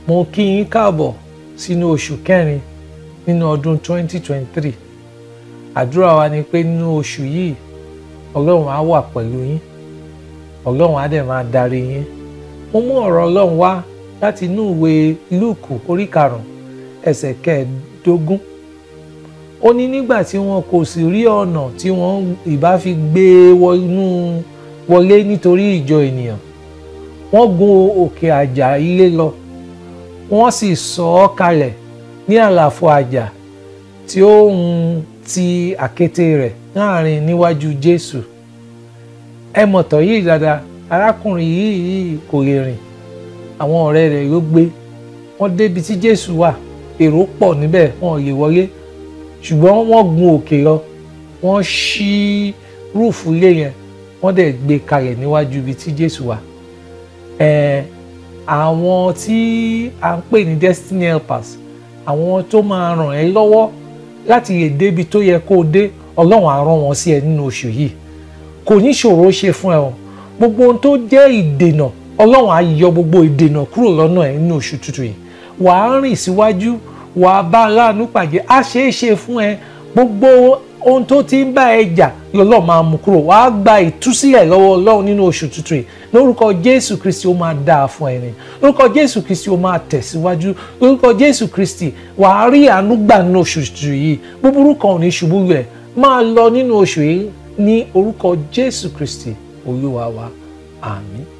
mo kí yín káàbọ̀ sínú oṣù kẹrin nínú ọdún 2023 àdúrà wa ni pé nínú oṣù yìí ọlọ́run á wà pẹ̀lú yín ọlọ́run á dẹ̀ máa darí yín mo mú ọ̀rọ̀ ọlọ́run wá láti inú ìwé lúùkù orí karùn-ún ẹsẹ̀ kẹẹ̀ẹ́dógún ó ní nígbà tí wọn kò sì rí ọ̀nà tí wọ́n ìbá fi gbé wọnú wọlé nítorí ìjọ ènìyàn wọ́n gun òkè àjà ilé lọ wọ́n sì sọ ọ́ kalẹ̀ ní àlàfo àjà tí ó ń ti àkéte rẹ̀ láàrin níwájú Jésù ẹ mọ̀tọ̀ yìí dáadáa arákùnrin yìí yìí kò lè rìn àwọn ọ̀rẹ́ rẹ̀ ló gbé wọ́n débi tí Jésù wà èrò pọ̀ níbẹ̀ wọn ò lè wọlé ṣùgbọ́n wọ́n gun òkè lọ wọ́n ṣí rúùfù ilé yẹn wọ́n dẹ̀ gbé kalẹ̀ níwájú ibi tí Jésù wà ẹ̀ẹ́ àwọn tí a ń pè ní destiny helpers àwọn tó máa ràn ẹ́ lọ́wọ́ láti lè débi tó yẹ kó o dé ọlọ́run á rán wọn sí ẹ nínú oṣù yìí kò ní ṣòro ṣe fún ẹ o gbogbo ohun tó jẹ́ ìdènà ọlọ́run á yọ gbogbo ìdènà kúrò lọ́nà ẹ nínú oṣù tuntun yìí wàá rìn síwájú wàá bá aláàánú pàdé á ṣeé ṣe fún ẹ gbogbo ohun tó ti ń bá ẹ jà lọ́lọ́ máa mú kúrò wàá gba ìtúsílẹ̀ lọ́wọ́ ọlọ́run nínú oṣù tuntun yìí lórúkọ jésù kristi ó máa dáa fún ẹni lórúkọ jésù kristi ó máa tẹ̀síwájú lórúkọ jésù kristi wàá rí àánú gbà nínú oṣù tuntun yìí búburú kan ò ní ṣubú rẹ̀ máa lọ nínú oṣù yìí ní orúkọ jésù kristi olúwa wa àmín.